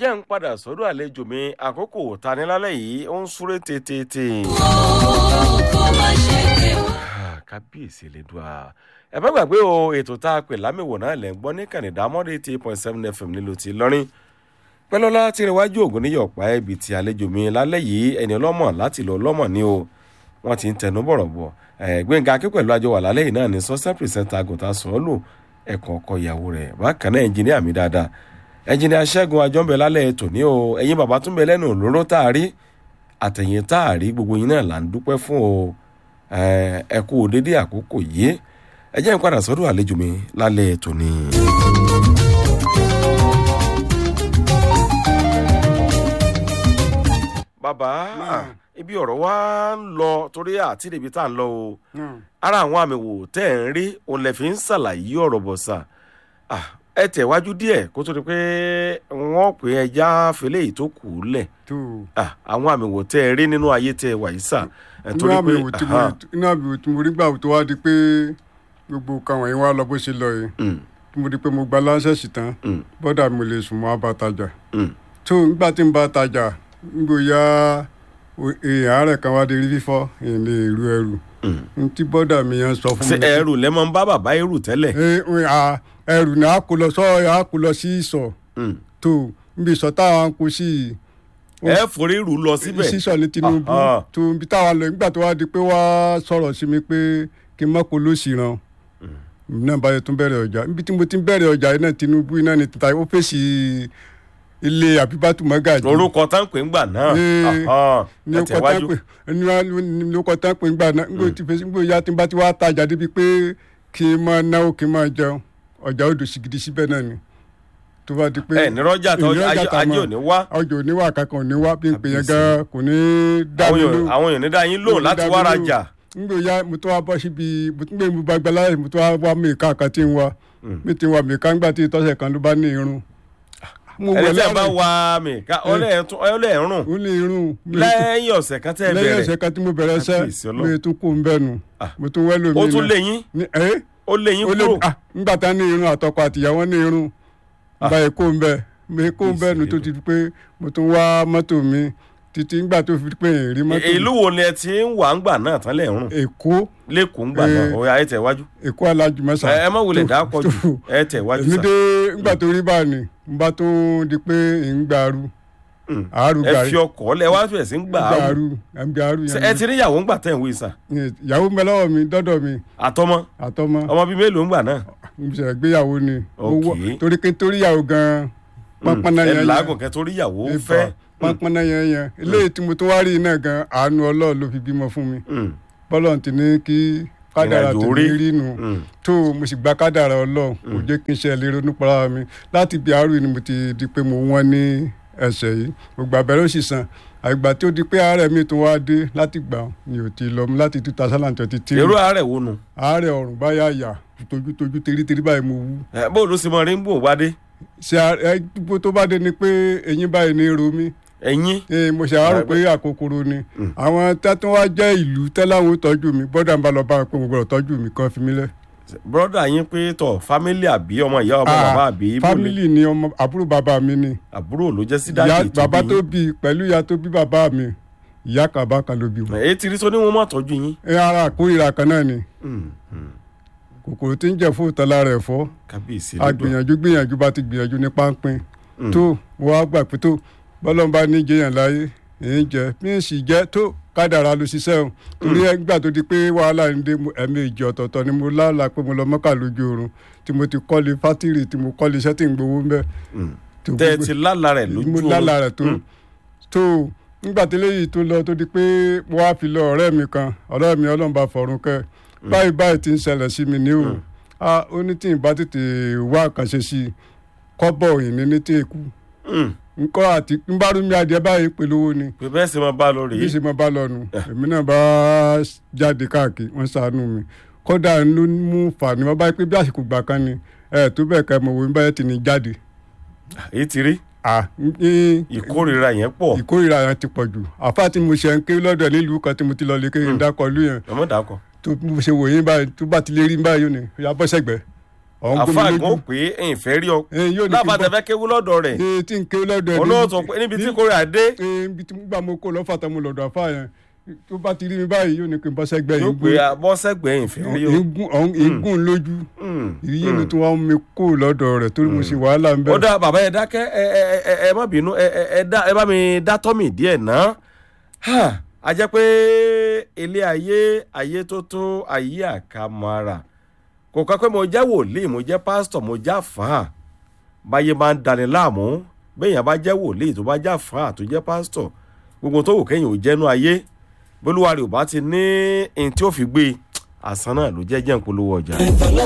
jẹ́ ń padà sọ́dọ̀ àlejò mi àkókò tanilálẹ̀ yìí ó ń súré tètè. kábíyèsí lẹ́dùá ẹ bá gbàgbé o ètò tá a pè lámìwò náà lẹ́ ń gbọ́ ní kànìdá mọ́dé eight point seven fm nílùú ti lọ́rin pẹ́lọ́lá tí ìrìnwájú ògùn níyọ̀ pa ẹ̀bì tí àlejò mi lálẹ́ yìí ẹni ọlọ́mọ láti lọ ọlọ́mọ ni o wọ́n ti ń tẹnu bọ̀rọ̀ bọ̀ gbẹ̀ngà akẹ́ pẹ̀lú àjọ wà lálẹ́ yìí náà ní sọ́sẹ́ pìrìsẹ́ńtà àgùntà sọ́ọ́lù ẹ̀kọ́ ọkọ ìyàwó rẹ̀ bákan náà ẹnjìníà mi dáadáa ẹnjìníà ṣẹ́gun àjọǹbẹ̀ lálẹ́ tòní o ẹ̀yin bàbá tún bẹ lẹ́nu òróró tá a rí àtẹ̀yìn tá a rí gbogbo yín náà là ń dúpẹ́ fún o ẹ kú dédé àkókò yìí ẹ jẹ́ n padà sọ́dọ̀ àlejò mi lálẹ́ tòní. bàbá ibi ọ̀rọ̀ wa ń lọ torí àti ibi tá à ń lọ o ara àwọn àmì wò tẹ́ ẹ̀ ń rí òun lè fi ń ṣàlàyé ọ̀rọ̀ bọ̀ sà ẹ tẹ̀wájú díẹ̀ kó tó di pé wọ́n pè é ẹja fèlè yìí tó kù ú lẹ̀ àwọn àmì wò tẹ́ ẹ rí nínú ayé tẹ́ ẹ wà yìí sà. inú àmì wò tí mo inú àmì wò tí mo rí gbà tó wá di pé gbogbo nǹkan wọ̀nyí wá lọ bó ṣe lọ yìí tí mo rí pé mo gba láńṣẹ́sì tán bọ́dà mi lè sùn mọ́ abatajà tó nígbà tí n bá tajà ngbòyà èèyàn àárẹ̀ kan wá di rí fífọ́ èèyàn lè ru ẹrù n tí bọ́dà mi yẹn sọ fún mi. ṣe ẹrù lẹ máa ń bá bàbá ẹrù tẹ́lẹ̀. ẹrù ni a kò lọ sọ a kò lọ sí ìsọ̀ tó níbi ìsọ̀ táwọn kò sí. ẹ forí rù lọ síbẹ̀. sísọ ní Tinubu tó ibi táwọn lọ nígbà tó wá di pé wá sọ̀rọ̀ sí mi pé kí n má kó lóṣì ràn náà báyọ̀ tún bẹ̀rẹ̀ ọjà níbi tí mo ti bẹ̀rẹ̀ ọjà yìí náà Tinubu iná ni tìta ó fèsì ilé àbíbátú mọ́gàjì. orúkọ tán pè ń gbà náà ní ọkọ tán pè ní ọkọ tán pè ń gbà náà nígbà tí fèsì nígbà ya tí n bá ti wá tajà débi pé kí n máa náwó kí n máa jẹun ọjà odò sìgìdì síbẹ̀ náà ni tó bá di pé. ẹ nírọ́jà tó ajé ò ní wá. ọjọ́ ò ní wá kankan ò ní wá bí n pè yẹn gan kò ní dá mi lóhùn. àwọn èèyàn ní dá yín lóhùn láti wá rajà. nígbà ya mo tó wá bọ́ síbi mo tún gbé mi bá gbẹ́láyè mo tó wá wá mèéká kan tí ń wá mi ti wá mèéká ńgbà tí tọ́sẹ̀ kan ló bá ní irun ẹni tí a bá wa mi ká ọlẹ́ ẹ̀rùn ó lè rún lẹ́yìn ọ̀sẹ̀ kan tẹ́ ẹ bẹ̀rẹ̀ lẹ́yìn ọ̀sẹ̀ kan tí mo bẹ̀rẹ̀ sẹ́ mi tún kó n bẹ́ẹ̀ nù mo tún wẹ́ lómi ó tún lé yín ó lé yín kúrò. nígbà tá ní irun àtọkọ àtìyàwó ní irun báyìí kó n bẹ́ẹ̀ mi kó n bẹ́ẹ̀ nù tó ti di pé mo tún wá mọ́tò mi títí ngbà tó fi pé èrè mọ́tò. ìlú wo ni ẹ ti ń wà ń gbà náà tán lẹ́rùn. èkó lẹ́kọ̀ọ́ ń gbà náà ó yá ẹ tẹ̀ wájú. èkó alájùmọ́sà. ẹ má wulẹ̀ dá pọ̀ jù ẹ tẹ̀ wájú èmi dé ngbà tó rí bá ní n bá tó di pé ń gbàrú. àárú ẹ fi ọkọ̀ lẹ wá fẹ̀ sí ń gbà gbàrú gbàrú yẹn. ẹ ti rí ìyàwó ń gbà tẹ̀ ń wí sà. ìyàwó mi lọ́wọ́ mi dọ́dọ̀ mi. àtọmọ àtọmọ ọmọ bíi mélòó ń gbà náà. mo ṣe gbéyàwó ni. ok torí pé torí ìyàwó gan-an pápánná yẹn ẹ làágùn kẹ torí ìyàwó fẹ́ pọnpọnna yẹn yẹn eléyìí tí mo tún wá rí iná gan àánú ọlọ́ọ̀ ló fi bímọ fún mi bọ́lọ̀ ti ní kí kádàrà tèmi rí nu tó mo sì gba kádàrà ọlọ́ọ̀ kò jẹ́ kí n ṣe lè ronú para mi láti bí àárò ni mo ti di pé mo wọ́n ní ẹsẹ̀ yìí mo gbà bẹ̀rẹ̀ òsì san àgbà tí ó di pé àárẹ̀ mi tún wá dé láti gbà ni ò ti lọ láti two thousand and twenty three. èrò àárẹ̀ wo nu. àárẹ̀ ọ̀rùn báyà yà tojútojú teríterí báyìí mo wú. ẹ bó ló sì mọ rí ń bò wá dé. ṣe ẹ gbogbo tó bá dé ni pé eyín báyìí ní ro mi ẹyin. ee mo ṣe àárò pé àkókòrò ni àwọn tẹ́tún wá jẹ́ ìlú tẹ́láwọn tọ́jú mi bọ́dà ń bá lọ bá wọn pé mo gbọ́dọ̀ tọ́jú mi kan fi mí lẹ̀. bọ́dà yín pé tọ̀ fámílì àbí ọmọ ìyá ọmọ bàbá àbí. fámílì ni ọmọ àbúrò bàbá mi ni. àbúrò ló jẹ́ sí dáàbì tó bí. bàbá tó bí pẹ̀lú ìyá tó bí bàbá mi ìyá kan bá kan ló bí wọn. èyí ti rí sọ ní wọn mọ̀ tọ́jú yín. ẹ ara àkórìíra kan náà ni kòkòrò tí ń jẹ fún ìtọ́lá rẹ̀ fọ́ kábíyèsí a gbìyànjú gbìyànjú bá ti gbìyànjú ní páńpín tó wọ́n á gbà pé tó bọ́lọ́n bá ní jẹyàn láyé èyí jẹ bí n sì jẹ tó kádàrá ló ṣiṣẹ́ o torí ẹgbà tó di pé wàhálà ń dé ẹ̀mí ìjọ ọ̀tọ̀ọ̀tọ̀ ni mo lálàá pé mo lọ mọ́kà lójú oorun tí mo ti kọ́lé fátìrì tí mo kọ́lé iṣẹ́ tí ń gbowó ń bẹ̀. tẹ ẹ ti lálà rẹ lójú oorun mo lálàá rẹ tó tó nígbà tí eléyìí tó lọ tó di pé wọ́n á fi lọ ọ̀rẹ́ mi kan ọ̀rẹ́ mi ọlọ́run bá fọ̀run kẹ́ báyìí báyìí ti ń ṣẹlẹ̀ sí mi ní o ó ní tí ì bá tètè wá àkànṣe sí i kọ́bọ̀ òyìnbó ní tí èkú nkọ́ àti nbárumi adìẹ báyìí pèlówó ni. pé bẹ́ẹ̀ sì máa bá lọ rèé. bí sì máa bá lọ nù èmi náà bá jáde káàkiri wọ́n ṣàánú mi kódà ló mú fàní wọ́n báyìí pé bí àsìkò gbà kan ni ẹ tó bẹ́ẹ̀ ká mọ̀ wọ́n báyìí ti ní jáde. èyí ti rí. ìkórìíra yẹn pọ̀. ìkórìíra yẹn ti pọ̀ jù àfa tí mo ṣe ń ké lọ́dọ̀ nílùú kan tí mo ti lọ lè kéde dákọ̀ lú yẹn. ọmọ dàkọ. tó mo ṣe wòye báyìí tó bá ti lè rí báyìí ni ìyá bọ́ sẹ́gbẹ̀ẹ́ ọ̀hún gbé mi àfa lójú gan pé ẹ̀yìn fẹ́ rí ọ Eh, yóò ní kí n láfa bọ́- tẹ̀fẹ́ kéwú lọ́dọ̀ rẹ̀ ee tí n ké lọ́dọ̀ ẹ̀ olóòtú pé níbi tí kò rà dé ee ibi tí gbà mo kó lọ́fà tán mo lọ́dọ̀ àfa yẹn tó bá ti rí mi báyìí yóò ní kí n bọ́ sẹ́gbẹ́ yóò yìí pé bọ́sẹ̀gbẹ̀ ẹ̀yìn fẹ́ rí ọ. igun ọ̀hún igun lójú Mm, ìyé mm. mi tó wá ń mi kó lọ́dọ̀ rẹ̀ torí mo ṣe wàhálà ń ó bẹ̀. dá bàbá ẹ dákẹ́ ẹ ẹ ẹ ẹ má bínú ẹ ẹ ẹ dá ẹ bá mi dá tọ́mì díẹ̀ ná Ha, a jẹ́ pé ilé ayé ayé tó tó ayé àkàmọ́ra kò kọ́ pé mo jẹ́ wòlíì mo jẹ́ pásítọ̀ mo jẹ́ àfáà báyé máa ń dani láàmú bẹ́ẹ̀yàn bá jẹ́ wòlíì tó bá jẹ́ àfáà tó jẹ́ pásítọ̀ gbogbo tó wù kẹ́yìn ò jẹ́nu ayé bólúwa rẹ̀ ò bá ti ní ẹni tí ó fi gbé e àsán náà ló jẹ́ jẹ́ ń polówó ọjà.